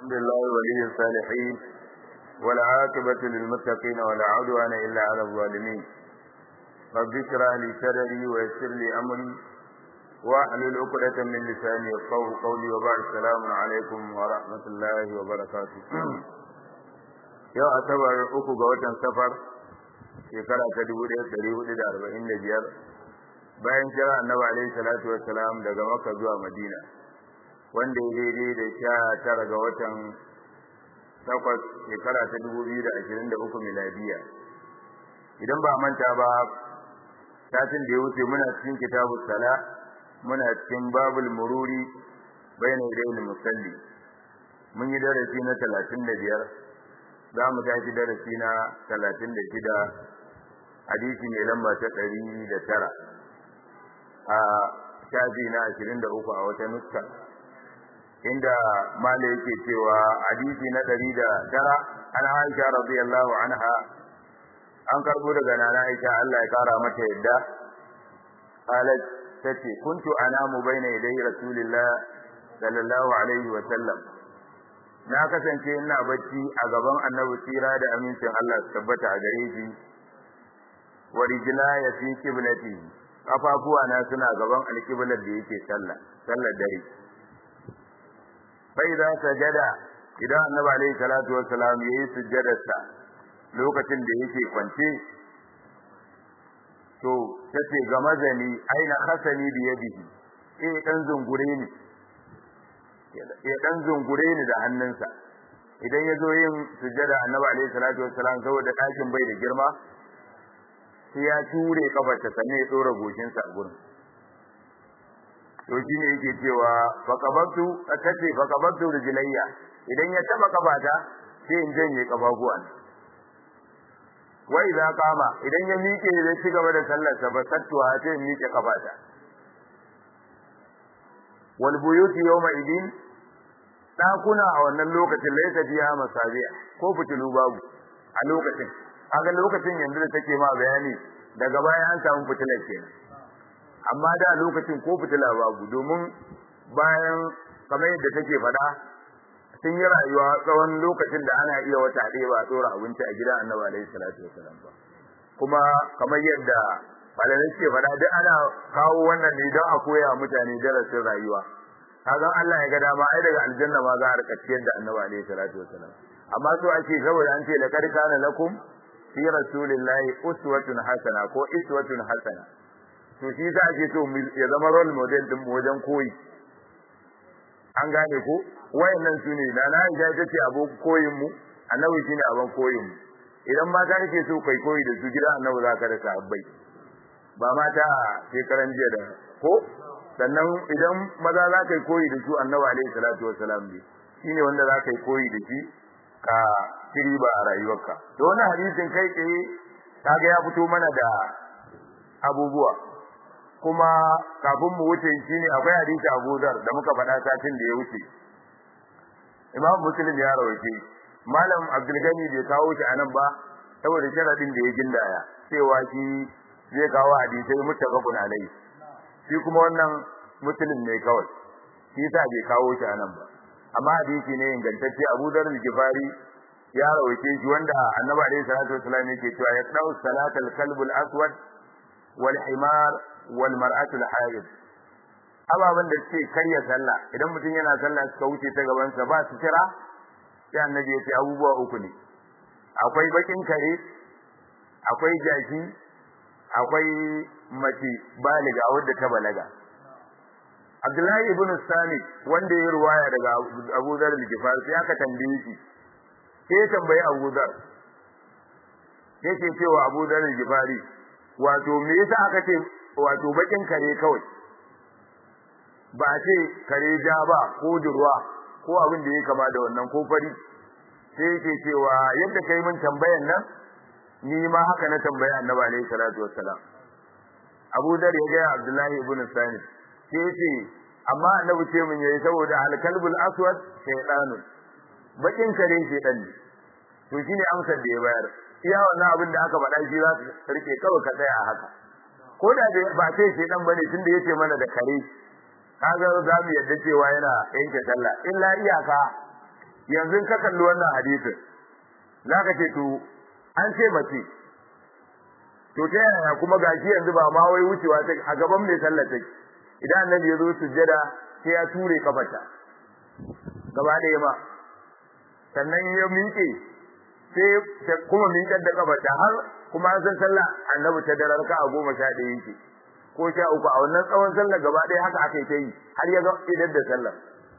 الحمد لله ولي الصالحين والعاقبة للمتقين ولا عدوان إلا على الظالمين رب اشرح لي صدري ويسر لي أمري واحلل عقدة من لساني يفقهوا قولي وبعد السلام عليكم ورحمة الله وبركاته yau asabar uku ga watan safar shekara ta dubu ɗaya ɗari hudu da arba'in da biyar bayan kira annabi alaihi salatu wassalam daga makka zuwa madina wanda ya daidai da sha tara ga watan takwas shekara ta dubu biyu da ashirin da uku miladiya idan ba manta ba satin da ya wuce muna cikin kitabu sala muna cikin babul mururi bayan idayil musalli mun yi darasi na talatin da biyar za mu tashi darasi na talatin da shida hadisi mai lamba ta ɗari da tara a shafi na ashirin da uku a wata nuska inda mala yake cewa hadisi na ɗari da tara an aisha radiyallahu anha an karɓo daga nana aisha Allah ya kara mata yadda qalat tace kuntu anamu baina yaday rasulillah sallallahu alaihi wa sallam na kasance ina bacci a gaban annabi tsira da amincin Allah su tabbata a gare shi wa rijla ya fi qiblati kafafuwa na suna gaban alqiblar da yake sallah sallar dare bai da sajada idan annabi alaihi salatu wassalam yayi sujjadarsa lokacin da yake kwance to tace ga mazani aina khasani bi yadihi eh dan zungure ni ya dan zungure ni da hannunsa idan ya zo yin sujjada annabi alaihi salatu wassalam saboda ɗakin bai da girma sai ya ture kafarta sannan ya tsora goshinsa a gurin to shine yake cewa faqabtu tace faqabtu rijlayya idan ya taba kafata sai in janye kafafuwan wai za kama idan ya miƙe zai ci gaba da sallar sa ba sattuwa sai in miƙe kafata wal buyuti yawma idin dakuna a wannan lokacin laysa fiha masabiya ko fitilu babu a lokacin kaga lokacin yanzu da take ma bayani daga baya an samu fitilar kenan amma da lokacin ko fitila babu domin bayan kamar yadda take faɗa sun yi rayuwa tsawon lokacin da ana iya wata ɗaya ba a tsora abinci a gidan annabi alaihi salatu wasalam ba kuma kamar yadda malamai suke faɗa duk ana kawo wannan ne don a koya mutane darasin rayuwa kaga Allah ya ga dama ai daga aljanna ma za a rika ciyar da annabi alaihi salatu wasalam amma so ake saboda an ce laqad kana lakum fi rasulillahi uswatun hasana ko iswatun hasana to shi za ake so ya zama role model din wajen koyi an gane ko wayannan su ne da na Aisha ita ce abin koyin mu annabi shine abin koyin mu idan mata kake so kai koyi da su gida annabi za ka da sahabbai ba mata shekaran jiya da ko sannan idan maza za ka yi koyi da su annabi alaihi salatu wassalam ne shine wanda za ka yi koyi da shi ka kiri ba a rayuwarka to wannan hadisin kai tsaye kaga ya fito mana da abubuwa kuma kafin mu wuce shine akwai hadisi Abu Dhar da muka faɗa satin da ya wuce Imam Muslim ya rawaye Malam Abdul Gani bai kawo shi anan ba saboda sharadin da ya gindaya cewa shi zai kawo hadisai muttafaqun alai shi kuma wannan Muslim ne kawai shi sa bai kawo shi anan ba amma hadisi ne ingantacce Abu Dhar al-Ghifari ya rawaye shi wanda Annabi alaihi salatu wasallam yake cewa ya dau salatal kalbul aswad wal himar wal mar'atul haid ababan da suke karya sallah idan mutum yana sallah suka wuce ta gaban sa ba su kira sai annabi ya ce abubuwa uku ne akwai bakin kare akwai jaki akwai mace baliga wadda ta balaga Abdullahi ibn Sami wanda ya ruwaya daga Abu Dharr al-Ghifari sai aka tambaye shi sai ya tambayi Abu Dharr yake cewa Abu Dharr al-Ghifari wato me yasa aka ce wato bakin kare kawai ba ce kare ja ba ko durwa ko abin da ya kama da wannan ko fari sai yake cewa yadda kai mun tambayan nan ni ma haka na tambaya annabi alaihi salatu wassalam Abu Dar ya ga Abdullahi ibn Sani sai yace amma annabi ce mun yayi saboda al-kalbul aswad shaytanun bakin kare shaytan ne to shine amsar da ya bayar iya wannan abin da aka faɗa shi za su rike kawai ka tsaya a haka ko da ba sai shaytan bane tunda yace mana da kare kaga za mu yadda cewa yana yanke sallah illa iyaka yanzu ka kalli wannan hadisin zaka ce to an ce mace to ta yaya kuma gashi yanzu ba ma wai wucewa ta a gaban mai sallar take idan annabi ya zo sujjada sai ya ture kafarta gaba ɗaya ma sannan ya miƙe sai kuma miƙar da kafarta har kuma an san sallah annabi ta darar ka a goma sha ɗaya yake ko sha uku a wannan tsawon sallar gaba ɗaya haka aka yi ta yi har ya ga idan da sallar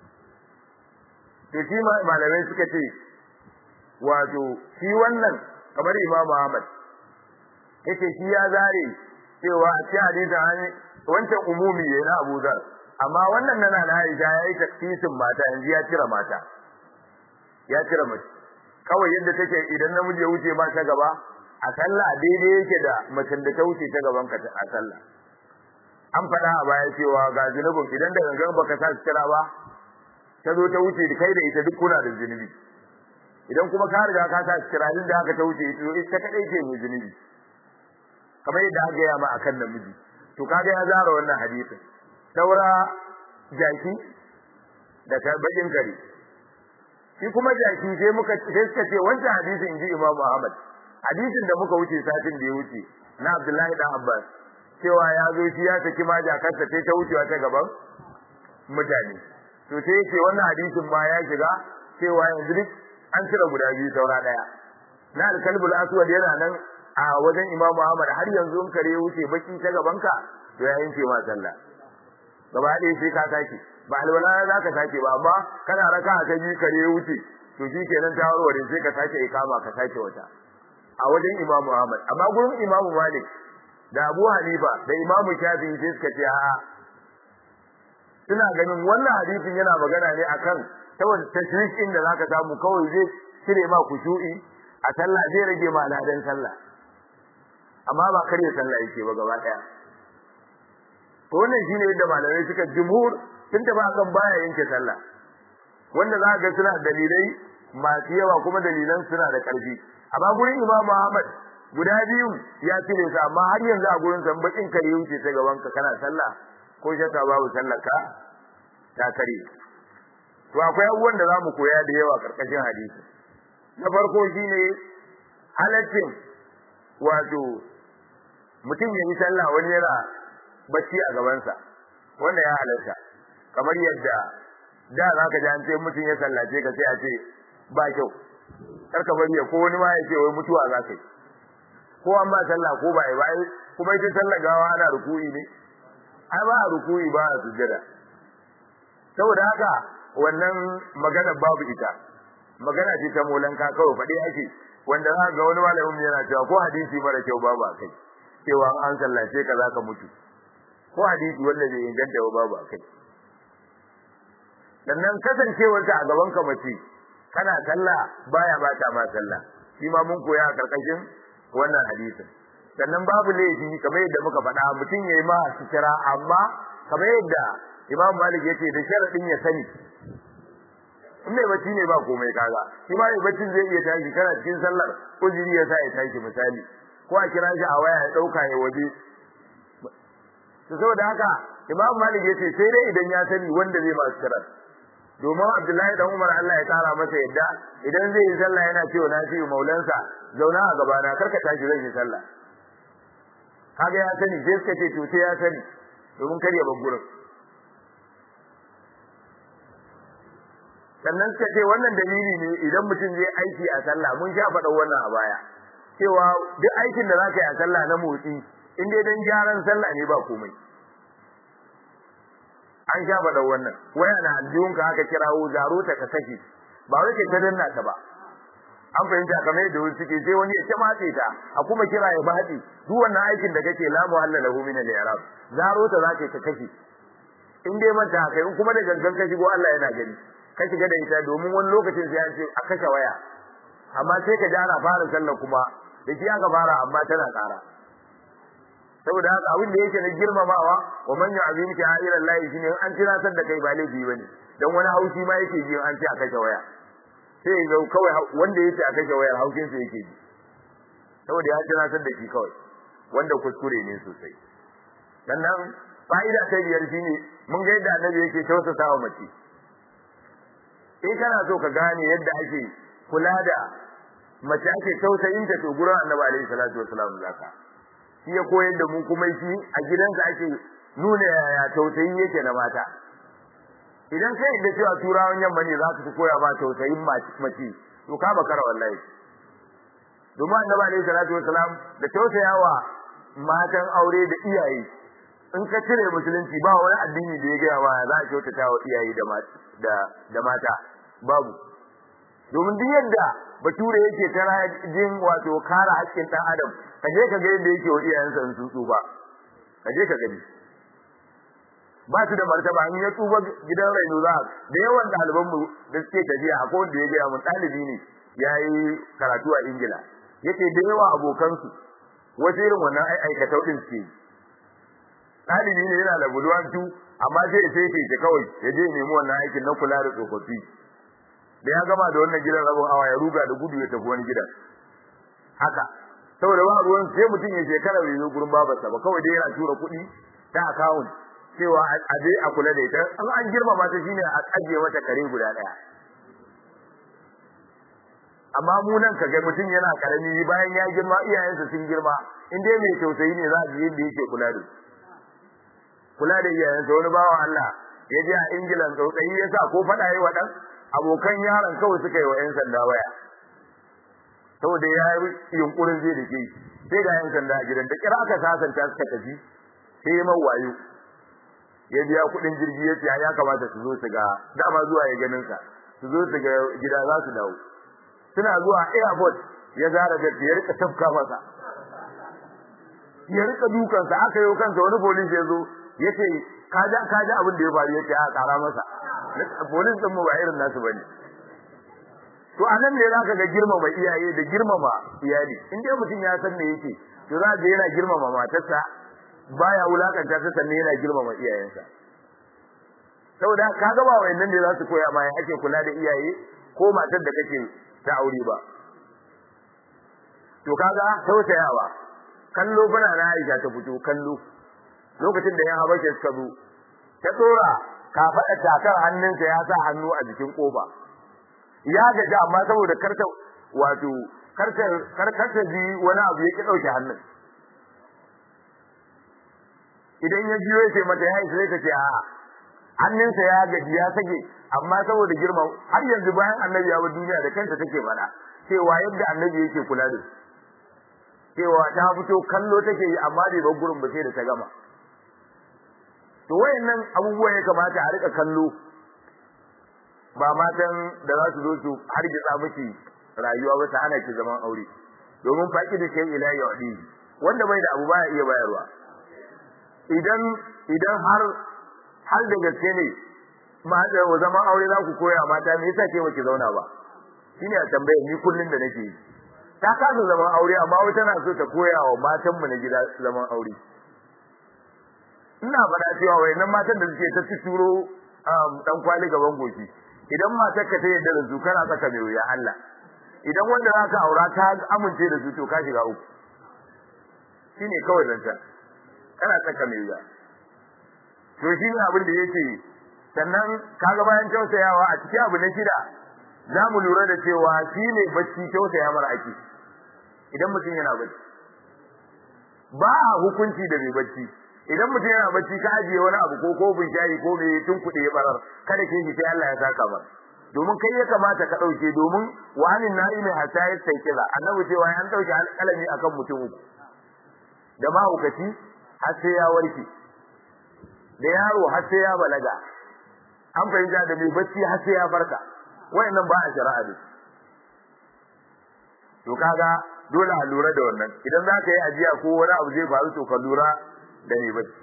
to shi malamai suka ce wato shi wannan kamar imamu ahmad yace shi ya zare cewa a cikin hadisin an wancan umumi ne na Abu Dhar amma wannan nana na Aisha yayi takfisin mata yanzu ya cire mata ya cire mace kawai yadda take idan namiji ya wuce ba ta gaba a sallah daidai yake da macen da ta wuce ta gaban ka a sallah an faɗa a baya cewa ga zunubin idan da gangan baka sa kira ba ta zo ta wuce kai da ita duk kuna da zunubi idan kuma ka riga ka sa kira da haka ta wuce ita kadai ce mai zunubi kamar yadda aka gaya ma akan namiji to kaga ya zara wannan hadisin saura jaki da ta bakin kare shi kuma jaki sai muka sai suka ce wancan hadisin inji Imam Ahmad hadisin da muka wuce satin da ya wuce na Abdullahi dan Abbas cewa ya zo shi ya saki ma jakarta sai ta wucewa ta gaban mutane to sai yake wannan hadisin ma ya shiga cewa yanzu duk an cire guda biyu saura daya na alkalbul aswad yana nan a wajen Imam Ahmad har yanzu in kare wuce baki ta gaban ka to ya yanke ma sallah gaba ɗaya sai ka sake ba alwala za ka sake ba amma kana raka ta biyu kare wuce to shi kenan ta warware sai ka sake ikama ka sake wata a wajen Imam Ahmad amma gurin Imam Malik da Abu Hanifa da Imam Shafi'i sai suka ce a'a suna ganin wannan hadisin yana magana ne akan saboda tashrikin da zaka samu kawai zai cire ma kushu'i a sallah zai rage ma ladan sallah amma ba kare sallah yake ba gaba daya to wannan shine yadda malamai suka jumhur sun tafi akan baya yanke sallah wanda za ga suna dalilai masu yawa kuma dalilan suna da karfi amma gurin Imam Ahmad guda biyu ya cire su amma har yanzu a gurin san bakin kare wuce ta gaban ka kana sallah ko shakka babu sallar ka ta kare to akwai abubuwan da zamu koya da yawa karkashin hadisi na farko shine halaccin wato mutum ya yi sallah wani yana bacci a gabansa wanda ya halarta kamar yadda da za ka ji an ce mutum ya sallace ka sai a ce ba kyau kar ka bari ya ko wani ma ya ce wai mutuwa za ka yi ko an ba sallah ko ba ba kuma ita sallah gawa ana ruku'i ne ai ba a ruku'i ba a sujjada saboda haka wannan magana babu ita magana ce ta molanka kawai faɗi ake wanda za ga wani malamin yana cewa ko hadisi mara kyau babu a kai cewa an sallace ka za ka mutu ko hadisi wanda bai inganta ba babu a kai sannan kasancewarta a gaban ka mace kana sallah baya bata ma sallah shi ma mun koya a karkashin wannan hadisin sannan babu laifi kamar yadda muka faɗa mutum yayi ma sutura amma kamar yadda Imam Malik yace da sharadin ya sani in mai bacci ne ba komai kaga shi ma mai baccin zai iya tashi kana cikin sallar uzuri ya sa ya tashi misali ko a kira shi a waya ya dauka ya waje to saboda haka Imam Malik yace sai dai idan ya sani wanda zai ba sutura domin Abdullahi dan Umar Allah ya tsara masa yadda idan zai yi sallah yana cewa na fi maulansa zauna a gabana karka tashi zai yi sallah kaga ya sani sai suka ce to sai ya sani domin kar ya bar gurin sannan suka ce wannan dalili ne idan mutum zai aiki a sallah mun sha faɗa wannan a baya cewa duk aikin da zaka yi a sallah na motsi in dai dan gyaran sallah ne ba komai an sha faɗa wannan waya na aljihunka haka kirawo zaro ta ka saki ba wai kai ta danna ta ba an fahimta kamar yadda wani suke sai wani ya ta matse ta a kuma kira ya matse duk wannan aikin da kake la muhalla lahu min al-i'rab zaro ta zaka ka kashe in dai manta kai in kuma da gangan ka shigo Allah yana gani ka shiga da ita domin wani lokacin sai an ce a kashe waya amma sai ka ji ana fara sallah kuma da shi aka fara amma tana ƙara saboda haka abin da yake na girmamawa wa man yu'azim sha'iran lahi shine an tunatar da kai ba laifi bane dan wani haushi ma yake ji an ce a kashe waya sai ga kawai wanda yake a kashe wayar haushin sa yake ji saboda ya tunatar da shi kawai wanda kuskure ne sosai sannan fa'ida ta biyar shine mun ga yadda annabi yake tausasa wa mace in kana so ka gane yadda ake kula da mace ake tausayin ta to gurin annabi alaihi salatu wasalam zaka shi ya koyar da mu kuma shi a gidansa ake nuna yaya tausayi yake na mata idan kai da cewa turawan yamma ne za su koya ma tausayin mace to ka bakara wallahi domin annabi alaihi salatu wasalam da tausayawa matan aure da iyaye in ka cire musulunci ba wani addini da ya gaya ma za a kyautata wa iyaye da da mata babu domin duk yadda bature yake tara jin wato kare haƙƙin ɗan adam ka je ka ga yadda yake wa iyayensa in sun tsufa ka je ka gani ba su da martaba in ya tsufa gidan raino za da yawan ɗaliban mu da suke tafiya akwai wanda ya gaya mun ɗalibi ne ya yi karatu a ingila yake da yawa abokansu wasu irin wannan aikatau ɗin suke ɗalibi ne yana da budurwantu amma sai sai sai kawai ya je nemi wannan aikin na kula da tsofaffi da ya gama da wannan gidan rabon awa ya ruga da gudu ya tafi wani gidan haka saboda ba ruwan sai mutum ya shekara bai zo gurin babarsa ba kawai dai yana tura kuɗi ta account cewa a je a kula da ita an an girmama ta shine a ajiye mata kare guda ɗaya amma mu nan kaga mutum yana karami bayan ya girma iyayensa sun girma in dai mai tausayi ne za a ji yadda yake kula da kula da iyayensa wani bawan Allah ya je a Ingilan tsautsayi ya sa ko faɗa yi wa ɗan abokan yaron kawai suka yi wa 'yan sanda waya saboda ya yi yunkurin zai dake sai ga 'yan sanda a gidan da kira aka sasanta suka tafi sai ya wayo ya biya kuɗin jirgi ya ce ya kamata su zo su ga dama zuwa ya ganin sa su zo su ga gida za su dawo suna zuwa airport ya zara da ya rika tafka masa ya rika dukansa aka yi kansa wani police ya zo ya ce kaja kaja abin da ya faru ya ce a kara masa police din mu ba irin nasu bane to anan ne zaka ga girmama iyaye da girmama iyali in dai mutum ya san me yake to za ga yana girmama matarsa baya wulakanta ta sannan yana girmama iyayensa saboda kaga ba wayannan ne za su koya ma ake kula da iyaye ko matar da kake ta aure ba to kaga tausayawa kallo bana na Aisha ta fito kallo lokacin da yan habashe suka zo ta dora ka faɗa takar hannunsa ya sa hannu a jikin kofa ya gaji amma saboda karta wato karta karkata ji wani abu yake dauke hannun idan ya jiyo sai mata ya isa ta ce a hannunsa ya gaji ya sage amma saboda girma har yanzu bayan annabi ya duniya da kanta take faɗa cewa yadda annabi yake kula da cewa ta fito kallo take yi amma bai bar gurin ba sai da ta gama to wayannan abubuwa ya kamata a rika kallo ba matan da za su zo su hargitsa miki rayuwa ba ta hana ki zaman aure domin faki da kai ila yadi wanda bai da abu baya iya bayarwa idan idan har har da gaske ne ma da zaman aure za ku koya mata me yasa ke baki zauna ba shine a tambaye ni kullun da nake ta kasa zaman aure amma wata tana so ta koya wa matan mu na gida zaman aure ina faɗa cewa wayannan matan da suke ta turo dan kwali gaban goshi idan matar ka ta yadda da su kana saka mai wuya Allah idan wanda zaka aura ta amince da su to ka shiga uku shine kawai zanta kana saka mai wuya to shine abin da yake sannan kaga bayan tausayawa a cikin abu na shida za mu lura da cewa shine bacci tausaya mara ake idan mutum yana bacci ba hukunci da mai bacci idan mutum yana bacci ka ajiye wani abu ko kofin shayi ko mai tun kuɗi ya barar kada ke shi sai Allah ya saka ba domin kai ya kamata ka ɗauke domin wani na'imi hatta ya sai kiza annabi cewa an ɗauke alƙalami akan mutum uku da mahaukaci har sai ya warke da yaro har sai ya balaga an fahimta da mai bacci har sai ya farka wayannan ba a shari'a ne to kaga dole a lura da wannan idan za ka yi ajiya ko wani abu zai faru to ka lura da ne bacci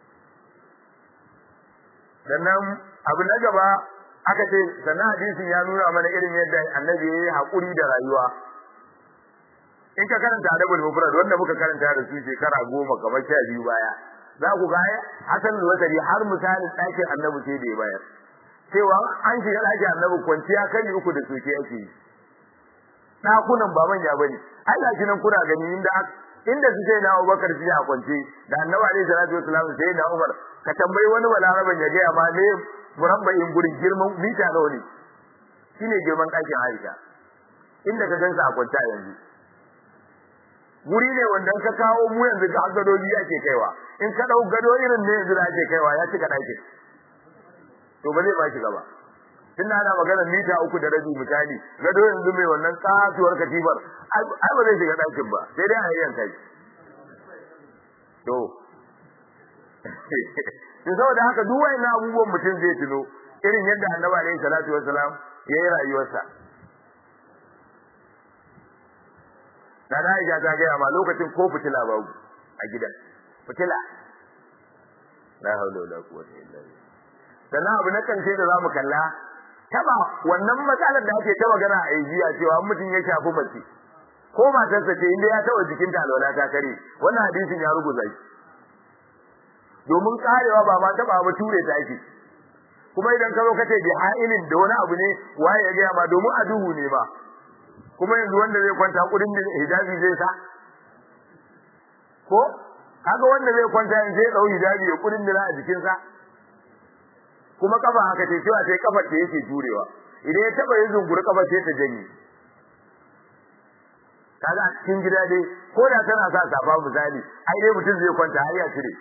sannan abu na gaba aka ce sannan hadisin ya nuna mana irin yadda annabi ya yi haƙuri da rayuwa in ka karanta adabul mufrad wanda muka karanta da su shekara goma kamar sha biyu baya za ku ga hasan al har misalin ɗakin annabi sai da ya bayar cewa an shiga ɗakin annabi kwanciya kan uku da soke ake yi ɗakunan ba manya bane ai gashi nan kuna gani inda inda su sai na Abubakar shi a kwance da Annabi alaihi salatu wasallam sai na Umar ka tambayi wani balaraban ya ga ma ne murabba'in gurin girman mita nawa ne shine girman ɗakin Aisha inda ka gansa a kwanta yanzu guri ne wanda ka kawo mu yanzu ga gadoji ake kaiwa in ka dau gado irin ne yanzu da ake kaiwa ya cika ɗakin to ba zai ba shi gaba tunda ana magana mita uku da rabi misali gado yanzu mai wannan kasuwar katibar ai ba zai shiga ɗakin ba sai dai a yanka shi to to saboda haka duk wayannan abubuwan mutum zai tuno irin yadda annabi alaihi salatu wassalam yayi rayuwarsa da Aisha ta gaya ma lokacin ko fitila babu a gidan fitila la haula wala quwwata illa billah sannan abu na karshe da zamu kalla taba wannan matsalar da ake ta magana a jiya cewa mutum ya shafi mace ko matarsa ce inda ya taba jikinta alwala ta kare wannan hadisin ya rubuta shi domin karewa ba ma taba ba ture ta ake kuma idan ka zo kace bi ha'ilin da wani abu ne waye ya gaya ma domin a duhu ne ba kuma yanzu wanda zai kwanta kudin da hijabi zai sa ko kaga wanda zai kwanta yanzu zai dau hijabi ya kudin da a jikin sa kuma kafa haka ce cewa sai kafar ta yake jurewa idan ya taba yin zunguri kafar sai ta janye kaga a cikin gida dai ko da tana sa safa misali ai dai mutum zai kwanta har ya cire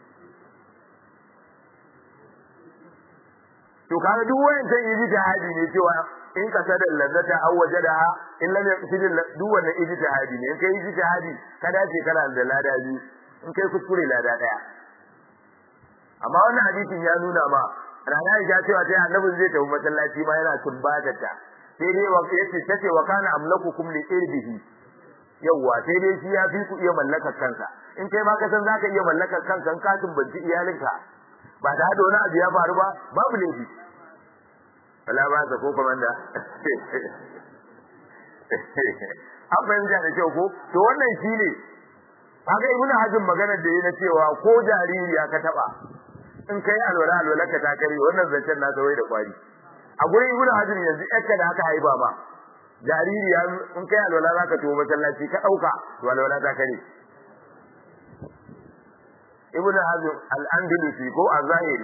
to kaga duk wayancan yi jihadi ne cewa in ka sada lazzata aw wajadaha in lam yaqsid duk wannan ijtihadi ne in kai ijtihadi ka dace kana da lada biyu in kai kuskure lada daya amma wannan hadisin ya nuna ma rana ya cewa sai annabi zai tafi masallaci ma yana tumbata ta sai dai wa yace tace wa kana amlakukum li irbihi yawa sai dai shi ya fi ku iya mallakar kansa in kai ma ka san zaka iya mallakar kanka in ka tumbanci iyalinka ba da hada wani abu ya faru ba babu laifi wala ba ta ko komanda an fahimta da kyau ko to wannan shine kaga ibnu hazm magana da yana cewa ko jaririya ka taba in kai alwala alwala ka ta kare wannan zancen na wai da kwari a gurin ibnu hazm yanzu yakka da aka haiba ma jaririya in kai alwala zaka to masallaci ka dauka to alwala ta kare ibnu hazm al-andalusi ko az-zahiri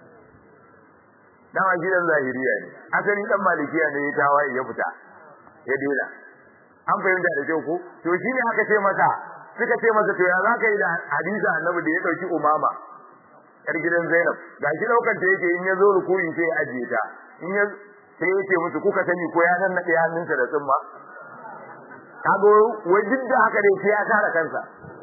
dama gidan zahiriya ne asali dan malikiya ne ya tawaye ya fita ya dela an fahimta da kyau ko to shine aka ce masa suka ce masa to ya zaka yi da hadisi annabi da ya dauki umama yar gidan Zainab ga shi daukar ta yake in ya zo rukuyin sai ya ajiye ta in ya sai yake musu kuka sani ko ya nan nade hannunsa da tsumma kago wai duk da haka dai sai ya kare kansa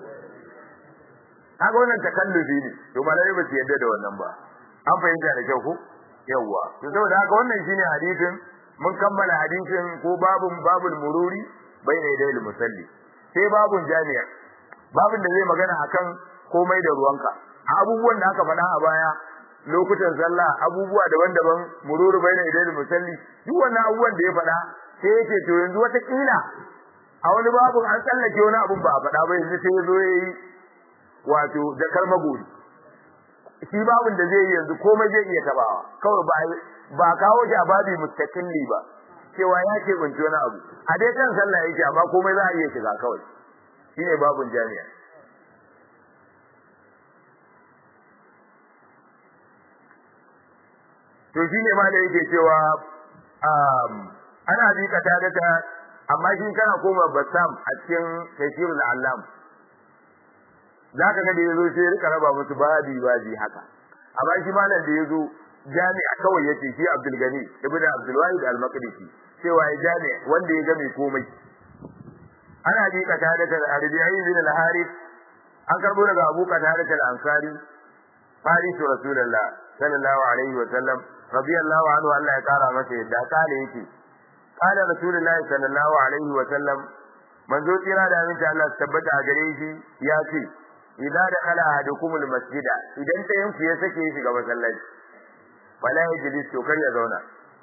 kaga wannan takallufi ne to malai ba su yadda da wannan ba an fahimta da kyau ko yawwa to saboda haka wannan shine hadisin mun kammala hadisin ko babun babul mururi bayna yadayil musalli sai babun jami'a babun da zai magana akan komai da ruwanka abubuwan da aka faɗa a baya lokutan sallah abubuwa daban-daban mururu bayna yadayil musalli duk wannan abubuwan da ya faɗa sai yake to yanzu wata kila a wani babun an tsallake wani abun ba a faɗa ba yanzu sai ya zo yayi wato jakar magori shi babin da zai yi yanzu komai zai iya tabawa kawai ba ba kawo shi a babi mustaqilli ba cewa ya ce kunci wani abu a dai kan sallah yake amma komai za a iya shiga kawai shine babun jami'a to shine ma da yake cewa ana bi ka tada ta amma shi kana koma basam a cikin tafsirul allam za ka ga da yazo sai rika raba musu babi babi haka amma shi malam da yazo jami'a kawai yace shi Abdul Gani ibn Abdul Wahid al-Maqdisi cewa ya jami'a wanda ya ga mai komai ana bi ka tada da Arabiyi bin al-Harith an karbo daga Abu Qatada al-Ansari Faris Rasulullah sallallahu alaihi wa sallam radiyallahu anhu Allah ya kara masa yadda kale yake قال رسول الله صلى الله عليه وسلم manzo tsira da aminci Allah su tabbata a gare shi ya ce idza dakhala ahadukum almasjida idan ɗayan ku ya sake shiga masallaci fala yajlis to kar ya zauna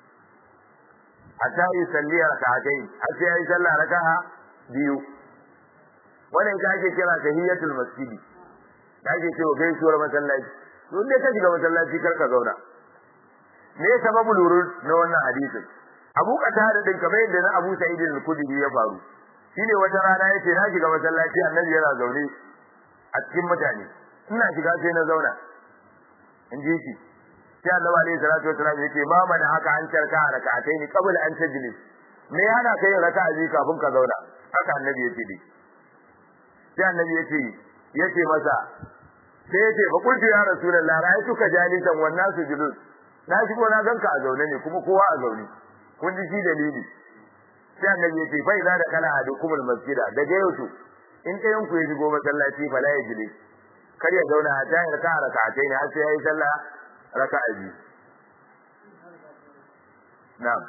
hatta yusalli rak'atayn har sai yayi sallah raka'a biyu wannan ita ake kira tahiyatul masjidi da ake cewa gaisuwar masallaci to dai ka shiga masallaci kar ka zauna me sababul wurud na wannan hadisin Abu Qatada din kamar yadda na Abu Sa'id al-Khudri ya faru shine wata rana yace na shiga masallaci annabi yana zaune a cikin mutane ina shiga sai na zauna in ji shi sai annabi alaihi salatu wasallam yace ma mana haka an tarka raka'atai ni qabla an tajlis me yana kai raka'a biyu kafin ka zauna haka annabi yace dai sai annabi yace yace masa sai yace fa kuntu ya rasulullah ra'aytuka jalisan wan nasu julus na shigo na ganka a zaune ne kuma kowa a zaune kun ji shi dalili sai annabi yace fa idza da kala adukumul masjida daga yau to in ɗayan ku ya shigo masallaci fa la yajlis kar ya zauna a tayar ka raka'atai ne har sai yayi sallah raka'a biyu na'am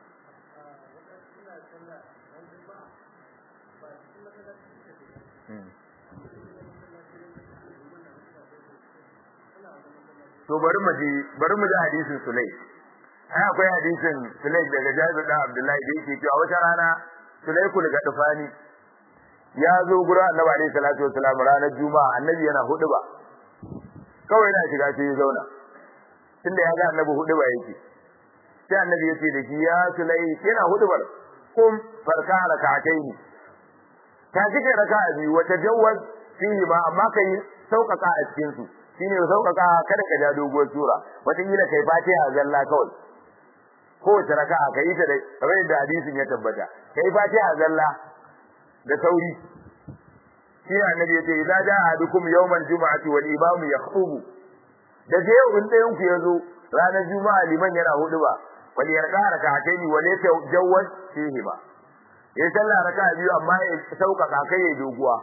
to bari mu ji bari mu ji hadisin Sulay ai akwai hadisin Sulay daga Jabir da Abdullahi da yake cewa wata rana Sulay ku daga tufani ya zo gurin Annabi alaihi salatu wasalam ranar Juma'a Annabi yana hudu ba kawai yana shiga sai ya zauna tunda ya ga Annabi hudu ba yake sai Annabi ya ce da shi ya Sulay yana hudu ba kum farka raka'ataini ta kike raka'a biyu wata jawwaz fihi ma amma kai sauƙaƙa a cikin su shine sauƙaƙa kada ka ja doguwar sura wataƙila kai fatiha zalla kawai kowace raka'a ka yi ta da kamar yadda hadisin ya tabbata kai fatiha zalla da sauri shi annabi yace idza jaa ahadukum yawmal jumu'ati wal imamu yakhutubu da je yau in ɗayan ku yazo ranar juma'a liman yana hudu ba wal yarqa raka'ataini wal yatajawwaz fihi ba ya sallah raka'a biyu amma ya sauƙaƙa kai ya doguwa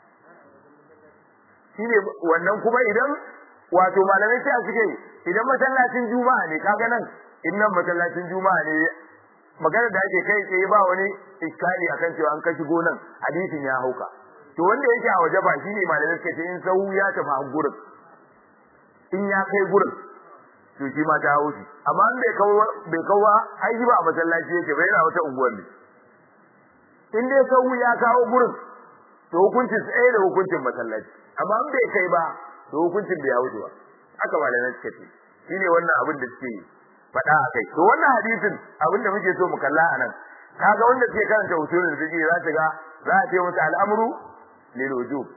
shine wannan kuma idan wato malamai sai suke idan masallacin juma'a ne kaga nan innan masallacin juma'a ne magana da ake kai tsaye ba wani iskali akan cewa an kashi gonan hadisin ya hauka to wanda yake a waje ba shine malamai suke ce in sau ya tafi a gurin in ya kai gurin to shi ma ta haushi amma in bai kawo bai kawo ai ba a masallaci yake bai yana wata unguwar ne in dai sau ya kawo gurin to hukuncin tsaye da hukuncin masallaci amma in bai kai ba to hukuncin bai hauce ba haka malamai suka ce shine wannan abin da suke faɗa a kai to wannan hadisin abin da muke so mu kalla a nan kaga wanda suke karanta usulul fiqh za ta ga za a ce musu al'amru lil wujub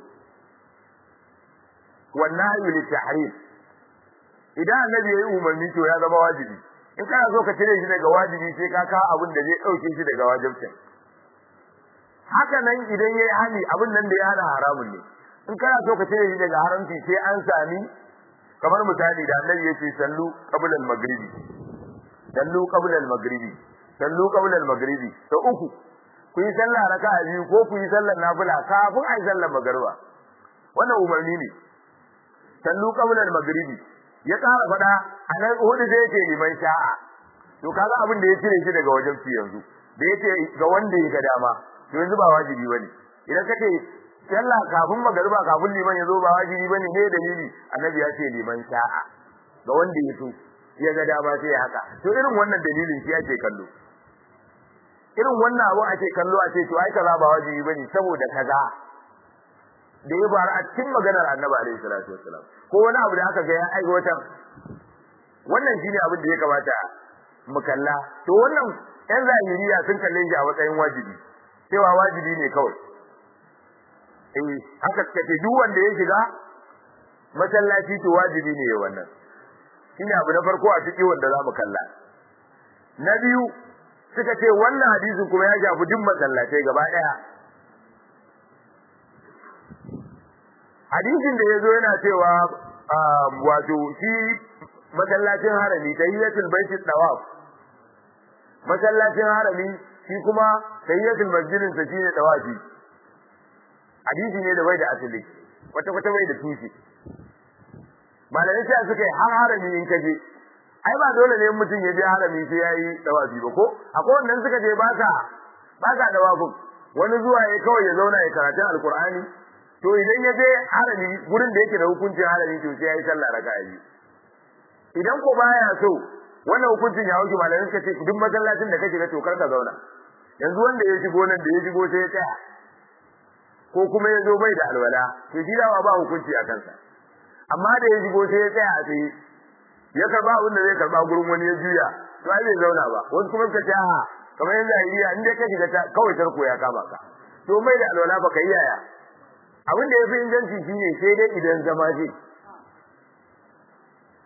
wan nahyu lit tahrim idan annabi yayi umarni to ya zama wajibi in kana so ka cire shi daga wajibi sai ka kawo abin da zai dauke shi daga wajibcin haka nan idan yayi hali abin nan da ya hana haramun ne in kana so ka cire shi daga haramci sai an sami kamar misali da annabi yace sallu qabla al-maghribi sallu qabla al-maghribi sallu qabla al-maghribi to uku ku yi sallah raka'a biyu ko ku yi sallar nafila kafin ai sallar magriba wannan umarni ne sallu qabla al-maghribi ya tsara fada anan hudu da yake liman sha'a to kaga abin da ya cire shi daga wajen yanzu da yake ga wanda ya ga dama to yanzu ba wajibi bane idan kace sallah kafin magariba kafin liman ya zo ba wajibi bane ne dalili annabi ya ce liman sha'a ga wanda ya so ya ga dama sai haka to irin wannan dalilin shi ake kallo irin wannan abu ake kallo a ce to ai kaza ba wajibi bane saboda kaza da ya faru a cikin maganar annabi alaihi salatu wassalam ko wani abu da aka ga ya aiwatar wannan shine abin da ya kamata mu kalla to wannan yan zahiriya sun kalle shi a matsayin wajibi cewa wajibi ne kawai eh haka suka ce duk wanda ya shiga masallaci to wajibi ne wannan shine abu na farko a cikin wanda zamu kalla na biyu suka ce wannan hadisin kuma ya shafi duk masallatai gaba daya hadisin da yazo yana cewa wato shi masallacin harami tayyiyatul baiti tawaf masallacin harami shi kuma tayyiyatul masjidin sa shine tawafi hadisi ne da bai da asali wata wata bai da tushe malamai sai suka yi har harami in kaje ai ba dole ne mutum ya je harami sai yayi tawafi ba ko akwai wannan suka je ba ka ba ka tawafin wani zuwa ya kawai ya zauna ya karatun alqur'ani to idan ya je harami gurin da yake da hukuncin harami to sai yayi sallah raka'a biyu idan ko baya so wannan hukuncin ya wuce malamai suka ce duk masallacin da kake ga to kar ka zauna yanzu wanda ya shigo nan da ya shigo sai ya tsaya ko kuma ya zo bai da alwala to shi dawa ba hukunci a kansa amma da ya shigo sai ya tsaya a tsaye ya karba abin da zai karba gurin wani ya juya to ai bai zauna ba wasu kuma suka ce a kamar yanzu a iya in dai ka shiga kawai tarko ya kama ka to mai da alwala ba ka yi yaya abin da ya fi inganci shine sai dai idan zama ce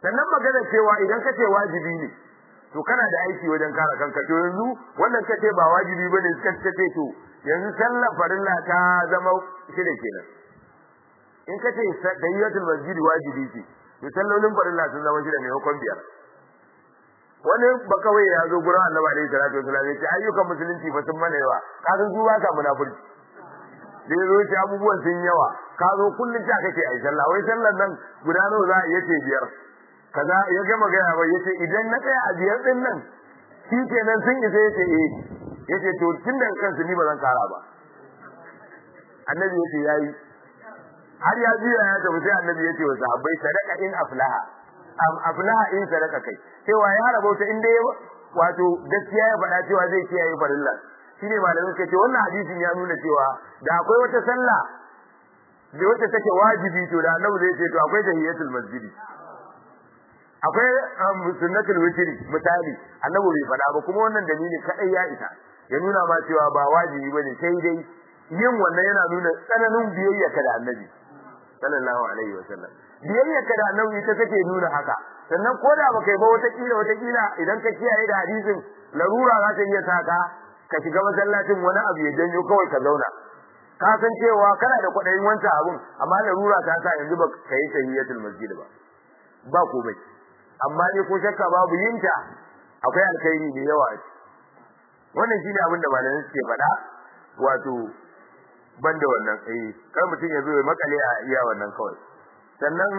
sannan magana cewa idan ka ce wajibi ne to kana da aiki wajen kare kanka to yanzu wannan kace ba wajibi bane suka ce to yanzu sallar farilla ta zama shida kenan in kace tayyatul masjid wajibi ce to sallolin farilla sun zama shida ne hukun biyar wani ba kawai ya zo gurin annabi alaihi salatu wasallam ya ce ayyukan musulunci fa sun mana yawa ka san su ba ka munafurci da ya zo ce abubuwan sun yawa ka zo kullum ta kake ai sallah wai sallar nan guda nawa za a iya ce biyar kaza ya gama gaya ba yace idan na tsaya a biyar din nan shi kenan sun isa yace eh yace to tun da kansu ni ba zan kara ba annabi yace yayi har ya juya ya tafi sai annabi yace wa sahabbai sadaka in aflaha am aflaha in sadaka kai cewa ya rabauta in dai wato gaskiya ya faɗa cewa zai kiyaye farilla shine malamin suka ce wannan hadisin ya nuna cewa da akwai wata sallah da wacce take wajibi to da annabi zai ce to akwai tahiyatul masjidi akwai sunnatul witri misali annabi bai faɗa ba kuma wannan dalili kadai ya isa ya nuna ma cewa ba wajibi bane sai dai yin wannan yana nuna tsananin biyayya ka da annabi sallallahu alaihi wasallam biyayya ka da annabi ita take nuna haka sannan ko da baka yi ba wata kila wata kila idan ka kiyaye da hadisin larura za ta iya saka ka shiga masallacin wani abu ya janyo kawai ka zauna ka san cewa kana da kwaɗayin wancan abun amma larura ta sa yanzu ba ka yi tahiyatul masjid ba ba komai amma ne ko shakka babu yinta akwai alkhairi da yawa a wannan shine abin da malamai suke faɗa wato banda wannan eh kar mutum ya zo ya makale a iya wannan kawai sannan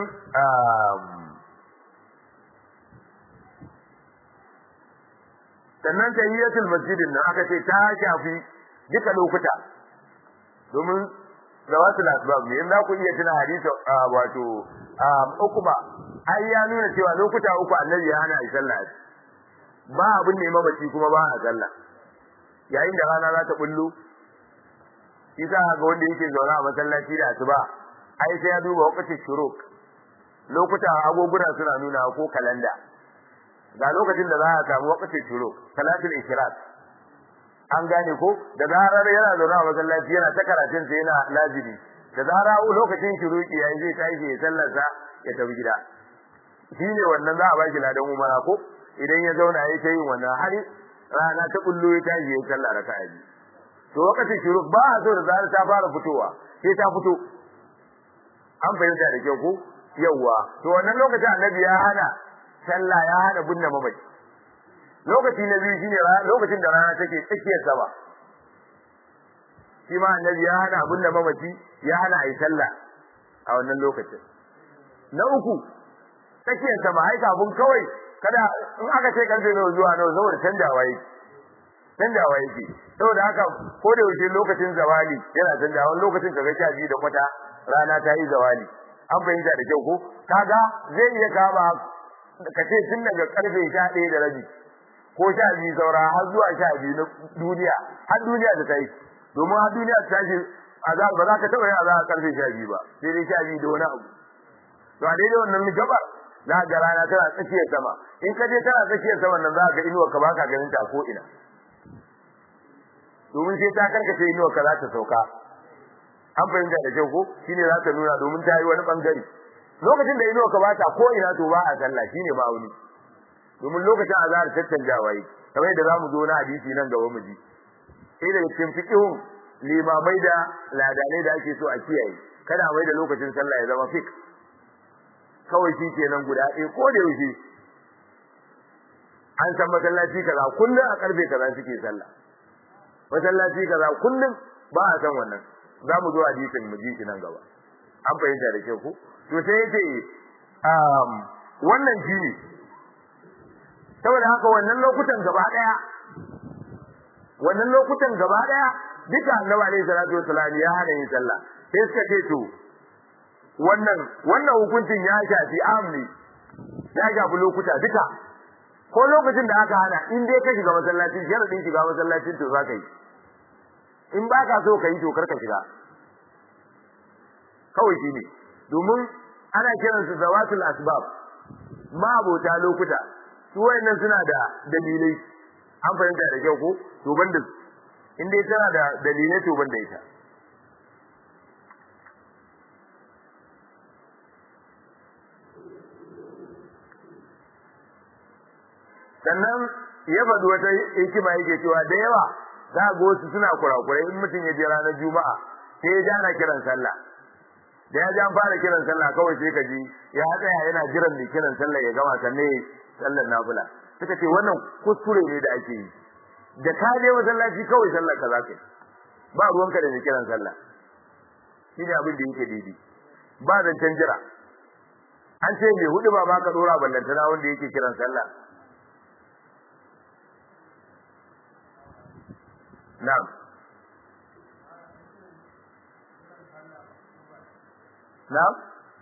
sannan tahiyatul masjidin nan aka ce ta shafi duka lokuta domin zawatul asbab ne in za ku iya tuna hadisi wato ukuma ai ya nuna cewa lokuta uku annabi ya hana sallah ba abin ne mabaci kuma ba a sallah yayin da rana za ta bullo isa ga wanda yake zaune a masallaci da asuba ai sai ya duba wakatin shuruk lokuta agoguna suna nuna ko kalanda ga lokacin da za a samu wakatin shuruk salatul ishraq an gane ko da zarar yana zaune a masallaci yana ta karatun sa yana lazimi da zarar lokacin shuruki yayi zai tashi ya sallarsa ya tafi gida shine wannan za a baki ladan umara ko idan ya zauna yayi ta yin wannan har rana ta kullu ya tashi ya sallar raka'a biyu to lokacin shuruk ba a so da zarar ta fara fitowa sai ta fito an fahimta da kyau ko yawwa to wannan lokacin annabi ya hana sallah ya hana binne mamaci lokaci na biyu shine lokacin da rana take tsakiyar sama shi ma annabi ya hana binne mamaci ya hana ayi sallah a wannan lokacin na uku tsakiyar sama ai kafin kawai kada in aka ce karfe nawa zuwa nawa saboda canjawa yake canjawa yake saboda haka ko da yaushe lokacin zawali yana canjawa wani lokacin kaga sha biyu da kwata rana ta yi zawali an fahimta da kyau ko kaga zai iya kama ka ce tun daga karfe sha ɗaya da rabi ko sha biyu saura har zuwa sha biyu na duniya har duniya ta kai domin har duniya ta tashi azab ba za ka taɓa yin azab karfe sha biyu ba sai dai sha biyu da wani abu to a daidai wannan gabar za ga rana tana tsakiyar sama in ka je tana tsakiyar sama nan za ka ga inuwar ka baka ganin ta ko ina domin sai ta karkace inuwar ka za ta sauka an fahimta da kyau ko shine za ta nuna domin ta yi wani bangare lokacin da inuwar ka bata ko ina to ba a sallah shine ma'auni domin lokacin azhar tattanjawa yi kamar yadda zamu zo na hadisi nan gaba mu ji sai daga cikin fiqhun limamai da ladanai da ake so a kiyaye kada mai da lokacin sallah ya zama fik kawai shi kenan guda ɗaya ko da yaushe an san masallaci kaza kullum a karfe kaza suke sallah masallaci kaza kullum ba a san wannan za mu zo hadisin mu ji shi nan gaba an fahimta da ke ku to sai yace um wannan shi ne saboda haka wannan lokutan gaba daya wannan lokutan gaba daya duka annabi alaihi salatu wasallam ya hana yin sallah sai suka ce to wannan wannan hukuncin ya shafi amni ya shafi lokuta duka ko lokacin da aka hana in dai ka shiga masallaci sharadin shiga masallacin to zaka yi in ba ka so ka yi to kar ka shiga kawai shi ne domin ana kiransu zawatul asbab ma abota lokuta su wayannan suna da dalilai an fahimta da kyau ko to banda in dai tana da dalilai to banda ita sannan ya faɗi wata hikima yake cewa da yawa za ga wasu suna kurakurai in mutum ya je ranar juma'a sai ya ji ana kiran sallah da ya ji an fara kiran sallah kawai sai ka ji ya tsaya yana jiran mai kiran sallah ya gama sannan ya sallar nafila suka ce wannan kuskure ne da ake yi da ka je masallaci kawai sallar ka za ka yi ba ruwanka da mai kiran sallah shi ne abin da yake daidai ba zancen jira an ce mai hudu ba ma ka dora ballantana wanda yake kiran sallah na'am na'am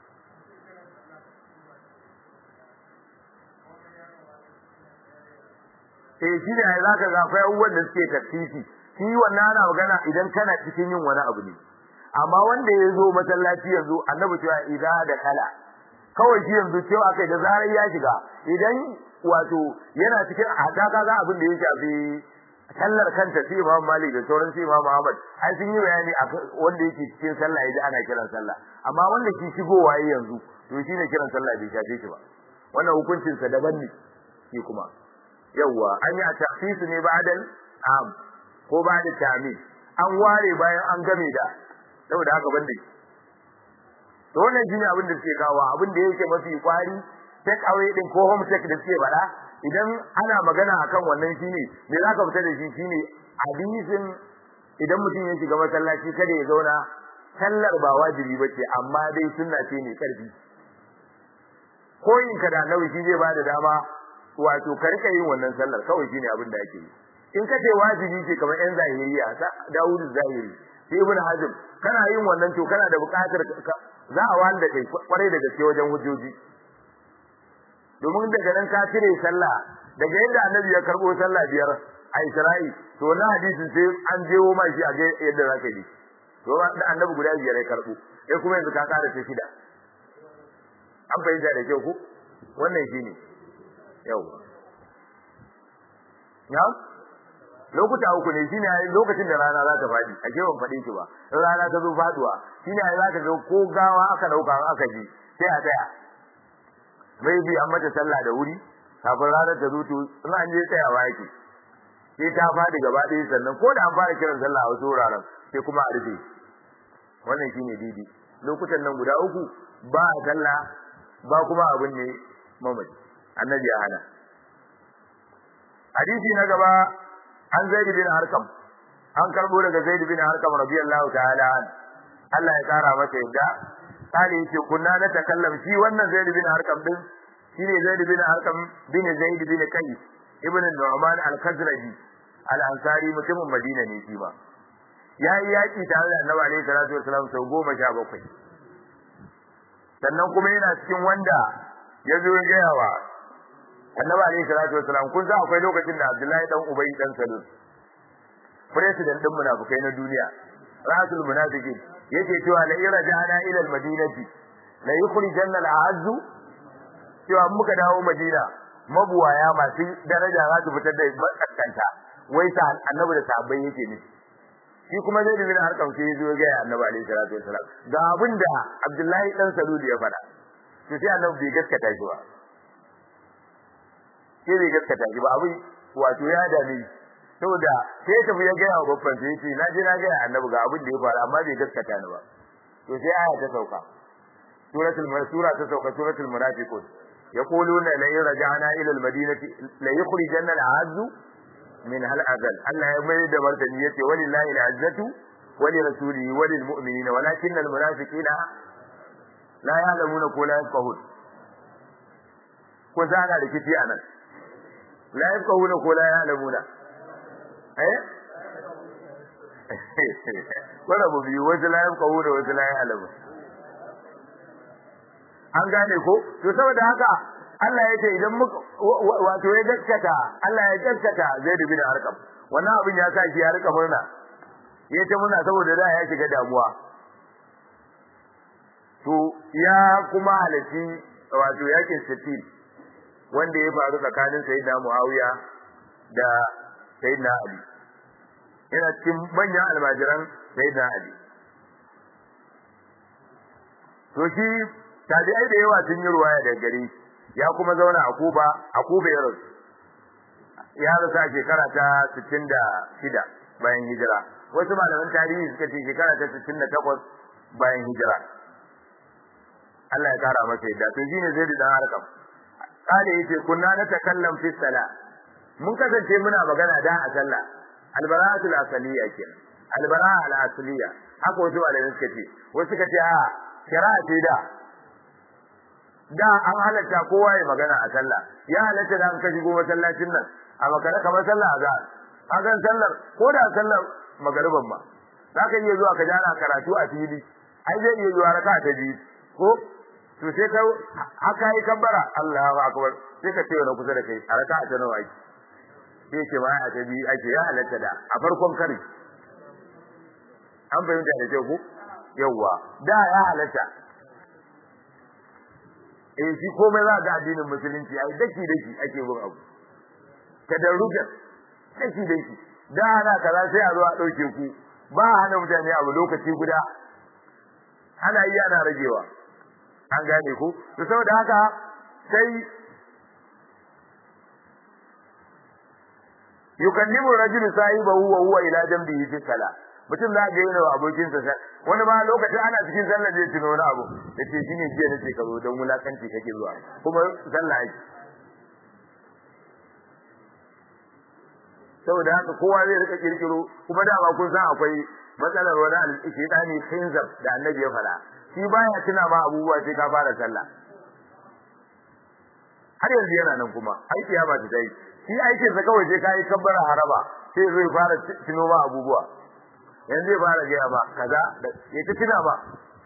eh shi ne za ka ga akwai abubuwan da suke tafsiri shi wannan ana magana idan kana cikin yin wani abu ne amma wanda ya zo masallaci yanzu annabi cewa idan da kala kawai shi yanzu cewa akai da zarar ya shiga idan wato yana cikin hada kaga abin da ya shafi sallar kanta sai Imam Malik da sauran sai Imam Ahmad ai sun yi bayani wanda yake cikin sallah yaji ana kiran sallah amma wanda ke shigowa yanzu to shine kiran sallah bai shafe shi ba wannan hukuncin sa daban ne shi kuma yawa an yi a tafsisu ne ba'dal am ko ba'da ta'min an ware bayan an game da saboda haka banda shi to wannan shine abin da suke kawo abin da yake mafi kwari take away din ko home take da suke bada idan ana magana akan wannan shine me zaka fita da shi shine hadisin idan mutum ya shiga masallaci kada ya zauna sallar ba wajibi bace amma dai sunna ce ne karfi koyin ka da nawi shi zai bada dama wato ka rika yin wannan sallar kawai shine abin da ake yi in ka ce wajibi ce kamar yan zahiriya Dawud zahiri sai ibn Hazm kana yin wannan to kana da buƙatar za a wanda kai kwarai da gaske wajen hujjoji domin daga nan ka cire sallah daga yadda annabi ya karbo sallah biyar a Isra'i to na hadisin sai an jewo ma shi a ga yadda zaka yi to da annabi guda biyar ya karbo sai kuma yanzu ka kara ta shida an fahimta da kyau ku wannan shine yau ya lokuta uku ne shine lokacin da rana za ta fadi a ke ban fade shi ba rana ta zo faduwa shine ai zaka ga ko gawa aka dauka aka ji sai a tsaya mai bi an mata sallah da wuri kafin ranar ta zo to in an je tsayawa yake sai ta fadi gaba ɗaya sannan ko da an fara kiran sallah a wasu wuraren sai kuma a rufe wannan shine didi lokutan nan guda uku ba a sallah ba kuma abin ne mamaci annabi ya hana hadisi na gaba an zaid bin harkam an karbo daga zaid bin harkam radiyallahu ta'ala an Allah ya kara masa yadda kale yace kunna na takallam shi wannan zaid bin harkam din shine zaid bin harkam bin zaid bin kai ibn nu'man al-khazraji al-ansari mutumin madina ne shi ba yayi yaki tare da annabi alaihi salatu wasallam sau goma sha bakwai sannan kuma yana cikin wanda ya zo ya gaya wa annabi alaihi salatu wasalam kun san akwai lokacin da Abdullahi dan Ubay dan Salul president din munafikai na duniya rasul munafiqin yake cewa la irja'na ila al-madinati la yukhrijanna al-a'azz cewa muka dawo Madina mabuwaya masu daraja za su fitar da matsakanta wai sa annabi da sahabbai yake ne shi kuma zai bin harkar sai ya zo ga annabi alaihi salatu wasalam ga abinda Abdullahi dan Salul ya faɗa to sai annabi bai gaskata shi ba sai bai gaskata shi ba abin wato ya dame saboda sai ya tafi ya gaya wa babban sai ce na je na gaya annabi ga abin da ya faru amma bai gaskata ni ba to sai aya ta sauka suratul sura ta sauka suratul munafiqun yaquluna la yarja'na ila al-madinati la yukhrijanna al-'azz min hal azal Allah ya mai da martani yace walillahi al-'izzatu wa li rasulihi wa lil mu'minina walakin al-munafiqina la ya'lamuna ko la yafqahun ko zana rikici anan la yafqahuna ko la ya'lamuna eh wala bu biyu wasu la yafqahuna wasu la ya'lamu an gane ko to saboda haka Allah ya ce idan muka wato ya gaskata Allah ya gaskata Zaid bin Arqam wannan abin ya sa shi ya rika murna ya ce murna saboda da ya shiga damuwa to ya kuma halaki wato yakin sittin wanda ya faru tsakanin sayyidina Muawiya da sayyidina Ali yana cikin manyan almajiran sayyidina Ali to shi tabi'ai da yawa sun yi ruwaya daga gare ya kuma zauna a Kuba a Kuba ya rasu ya rasu a shekara ta 66 bayan hijira wasu malaman tarihi suka ce shekara ta 68 bayan hijira Allah ya kara masa yadda to shine zai da harkam kale yace kunna na takallam fi sala mun kasance muna magana da a sallah albara'atul asaliya kenan albara'a al asaliya haka wasu malamai suka ce wasu suka ce a shari'a ce da da an halatta kowa ya magana a sallah ya halatta da an ka shigo masallacin nan a makara kamar sallah azhar hakan sallar ko da sallar magariban ma za ka iya zuwa ka ji ana karatu a fili ai zai iya zuwa raka ta biyu ko to sai ka haka yi kabbara Allahu akbar sai ka ce na kusa da kai a raka ta nawa ake sai ce ma a ta biyu ake ya halatta da a farkon kare an fahimta da kyau ko yawwa da ya halatta eh shi komai za ga addinin musulunci ai daki daki ake bin abu tadarrujan daki daki da ana kaza sai a zo a dauke ku ba hana mutane abu lokaci guda ana yi ana ragewa an gane ku to saboda haka sai yukallimu rajulu sahibahu wa huwa ila jambihi fi salah mutum za ga yana abokin sa wani ma lokacin ana cikin sallah zai tuno wani abu yace shine jiya nace ka zo don wulakanci kake zuwa kuma sallah yake saboda haka kowa zai rika kirkiro kuma dama kun san akwai matsalar wani al-shaytani khinzab da annabi ya fara shi baya tuna ma abubuwa sai ka fara sallah har yanzu yana nan kuma aiki ya ba ta dai shi aikin sa kawai sai kai kabbara haraba sai zai fara tuno ma abubuwa yanzu zai fara gaya ba kaza ya ta tuna ba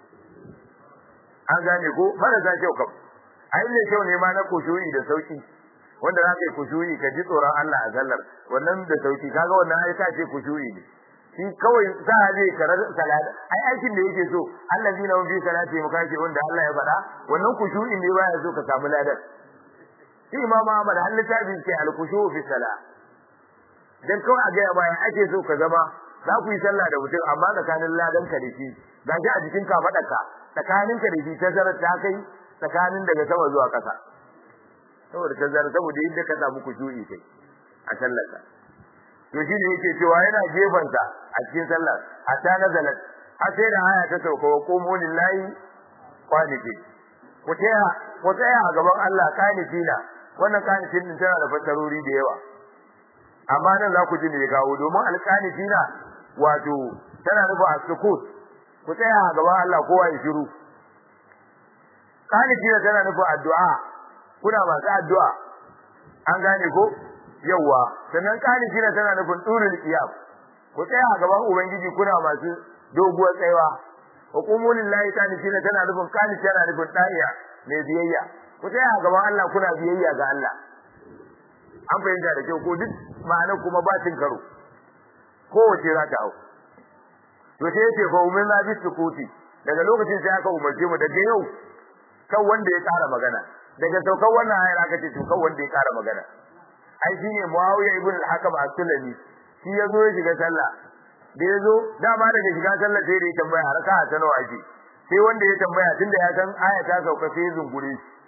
an gane ko marasa kyau kam ai ne kyau ne ma na kushuyi da sauki wanda za ka yi kushuyi ka ji tsoron Allah a sallar wannan da sauki kaga wannan ai ka ce kushuyi ne shi kawai za a je karar salata ai aikin da yake so Allah zina fi salati mu kace wanda Allah ya faɗa wannan kushuyi ne baya so ka samu ladan shi imam Ahmad har littafin ce al-khushu fi salah dan kawai a ga bayan ake so ka zama za ku yi sallah da mutum amma tsakanin ladan ka da shi ga shi a jikin ka faɗaka tsakanin ka da shi tazarar ta kai tsakanin daga sama zuwa ƙasa saboda tazarar saboda yadda ka samu kushu'i kai a sallar ka to shi ne yake cewa yana gefen sa a cikin sallar hatta nazalat har sai da aya ta sauka wa qumu lillahi qanitin ku tsaya ku tsaya a gaban Allah qanitina wannan qanitin din tana da fassarori da yawa amma nan za ku ji me kawo domin alqanitina wato tana nufin as-sukut ku tsaya a gaban Allah kowa ya shiru qanitina tana nufin addu'a kuna masu addu'a an gane ko yawa sannan qanitina tana nufin durul qiyam ku tsaya a gaban ubangiji kuna masu doguwar tsayawa hukumun lillahi qanitina tana nufin qanit tana nufin da'iya mai biyayya ku tsaya a gaban Allah kuna biyayya ga Allah an fahimta da kyau ko duk ma'anar kuma ba cin karo kowace za ta hau to sai yace fa umin la bisukuti daga lokacin sai aka umarce mu daga yau kan wanda ya ƙara magana daga saukar wannan ayar aka ce to kan wanda ya ƙara magana ai shine Muawiya ibn al-Hakam as-Sulami shi yazo ya shiga sallah da yazo dama daga shiga sallah sai da ya tambaya raka'a ta nawa ake sai wanda ya tambaya tunda ya san aya ta sauka sai zungure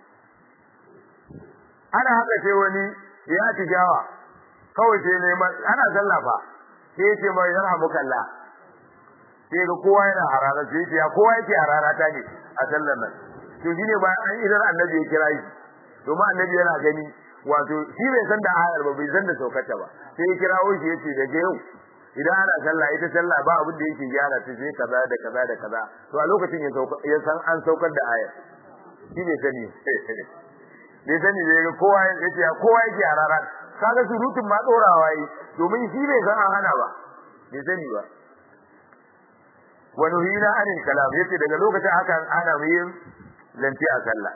ana haka sai wani ya tijawa kawai sai neman ana sallah fa sai ce mai yarhamukallah sai ga kowa yana harara sai ce ya kowa yake harara ta ne a sallar nan to shine bayan an idan annabi ya kira shi domin annabi yana gani wato shi bai san da ayar ba bai san da saukarta ba sai ya kirawo shi yace daga yau idan ana sallah ita sallah ba abin da yake gyara ta sai kaza da kaza da kaza to a lokacin ya sauka ya san an saukar da ayar shi bai sani bai sani bai ga kowa yace ya kowa yake harara kaga surutun ma dorawa yi domin shi bai san an hana ba bai sani ba wa nuhina anil kalam yace daga lokacin haka ana mu yin zance a sallah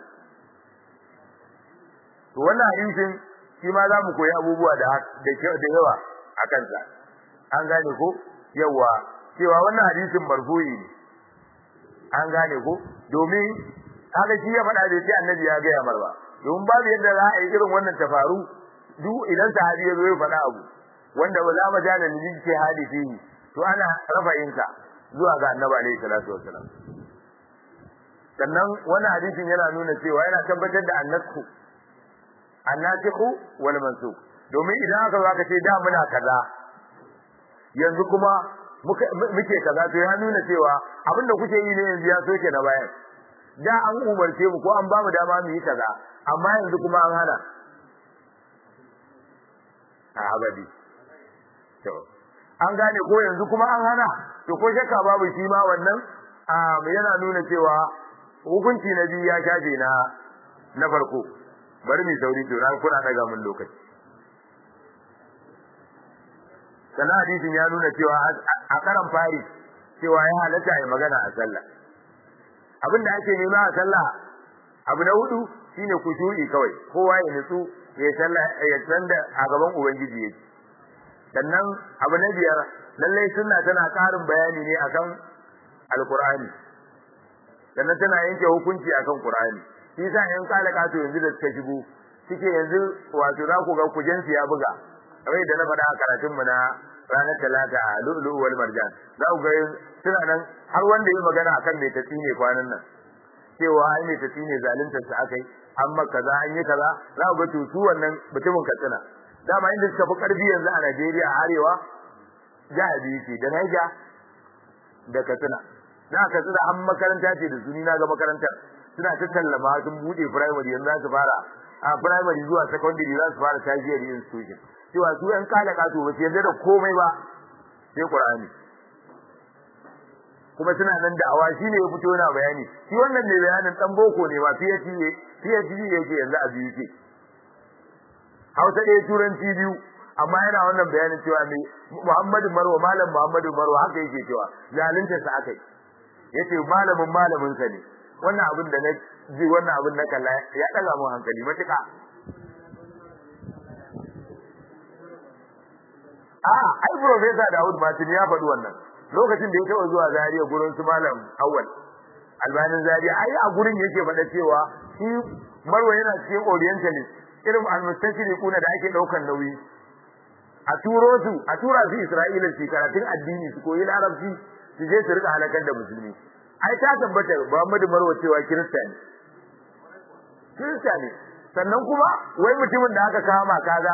to wannan hadisin shi ma za mu koyi abubuwa da da yawa a kansa an gane ko yawa cewa wannan hadisin marfu'i ne an gane ko domin kaga shi ya faɗa bai ce annabi ya gaya mar ba domin babu yadda za a yi irin wannan ta faru duk idan sahabi ya zo ya faɗa abu wanda ba za mu ja da lili ce hadisi to ana rafa'insa zuwa ga annabi alaihi salatu wasalam sannan wannan hadisin yana nuna cewa yana tabbatar da annasku annasikhu wal mansukh domin idan aka zo aka ce da muna kaza yanzu kuma muke kaza to ya nuna cewa abin da kuke yi ne yanzu ya soke na bayan da an umarce mu ko an ba mu dama mu yi kaza amma yanzu kuma an hana a abadi to an gane ko yanzu kuma an hana to ko shakka babu shi ma wannan yana nuna cewa hukunci na biyu ya shafe na na farko bari mu sauri to ran kuna daga mun lokaci sana hadisin ya nuna cewa a karan fari cewa ya halatta ya magana a sallah abin da ake nema a sallah abu na hudu shine kushu'i kawai kowa ya nutsu ya sallah ya san da a gaban ubangiji yake sannan abu na biyar lallai sunna tana karin bayani ne akan alqur'ani sannan tana yanke hukunci akan qur'ani shi yasa yan kala kato yanzu da suka shigo suke yanzu wato za ku ga kujensu ya buga kamar da na faɗa a karatun mu na ranar talata a lu'lu wal marjan za ku ga suna nan har wanda ya magana akan mai tatsi ne kwanan nan cewa ai mai tatsi ne zaluntar sa akai amma kaza an yi kaza za ku ga to su wannan mutumin katsina dama inda suka fi karfi yanzu a Najeriya a arewa jihar biyu ce da Niger da Katsina na Katsina an makaranta ce da su ni na ga makarantar suna ta tallama sun bude primary yanzu za su fara a primary zuwa secondary za su fara tertiary institution cewa su yan kala kato ba su yarda da komai ba sai Qur'ani kuma suna nan da awa shine ya fito yana bayani shi wannan ne bayanin dan boko ne ba PhD PhD yake yanzu a biyu ke Hausa ɗaya turanci biyu amma yana wannan bayanin cewa me Muhammadu Marwa malam Muhammadu Marwa haka yake cewa zalunta sa akai yace malamin malamin sa ne wannan abin da na ji wannan abin na kalla ya daga mu hankali matuka a ai professor Dawud Martin ya faɗi wannan lokacin da ya taɓa zuwa Zaria gurin su malam Awwal albanin Zaria ai a gurin yake faɗa cewa shi Marwa yana cikin orientalist irin almustashriquna da ake daukan nauyi a turo su a tura su Isra'ila su karatun addini su koyi larabci su je su rika halakar da musulmi ai ta tabbata Muhammadu Marwa cewa kirista ne kirista ne sannan kuma wai mutumin da aka kama kaga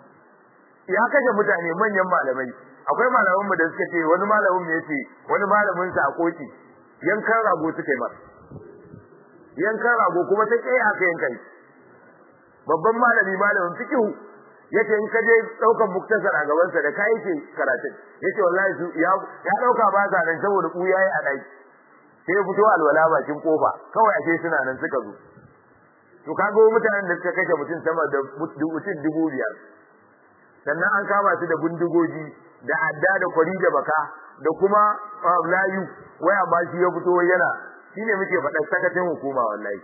ya kashe mutane manyan malamai akwai malaman mu da suka ce wani malamin mu yace wani malamin sa a koki yankan rago suka yi masa yankan rago kuma ta kai aka yankan babban malami malamin fiqh yace in ka je daukan muktasar a gaban sa da kai ce karatun yace wallahi su ya ya dauka ba sa nan saboda ku yayi a daki sai ya fito alwala bakin kofa kawai ake suna nan suka zo to kaga mutanen da suka kashe mutum sama da mutum dubu biyar sannan an kama su da bindigogi da adda da kwari da baka da kuma layu waya ba shi ya fito yana shine muke faɗa sakacin hukuma wallahi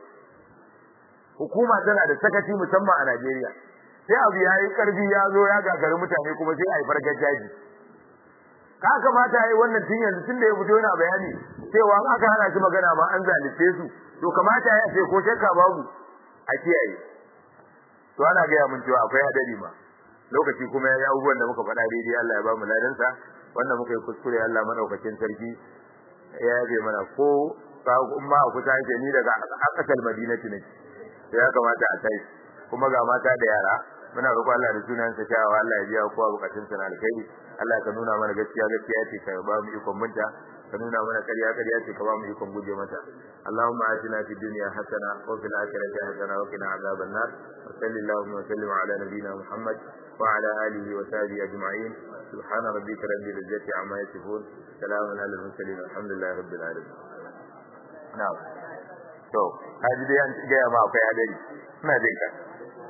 hukuma tana da sakaci musamman a Najeriya sai abu ya yi karfi ya zo ya gagari mutane kuma sai a yi fargajaji ka kamata yi wannan tun yanzu tun da ya fito yana bayani cewa aka hana shi magana ma an zalice su to kamata ya ce ko shakka babu a kiyaye to ana gaya mun cewa akwai hadari ma lokaci kuma ya yi abubuwan da muka faɗa daidai Allah ya ba mu ladansa wannan muka yi kuskure Allah madaukakin sarki ya yabe mana ko ka umma a kusa yake ni daga akasal madinati ne sai ya kamata a kai kuma ga mata da yara muna roƙo Allah da sunan sa cewa Allah ya biya kowa bukatun sa na alkhairi Allah ka nuna mana gaskiya gaskiya ce ka ba mu ikon munta ka nuna mana ƙarya ƙarya ce ka ba mu ikon guje mata Allahumma atina fid dunya hasana wa fil akhirati hasana wa qina adhaban nar wa sallallahu wa sallim ala nabiyyina Muhammad wa ala alihi wa sahbihi ajma'in subhana rabbika rabbil izzati amma yasifun salamun ala al mursalin alhamdulillahi rabbil alamin na'am to kaji dai an gaya ma akwai hadari ina jin ka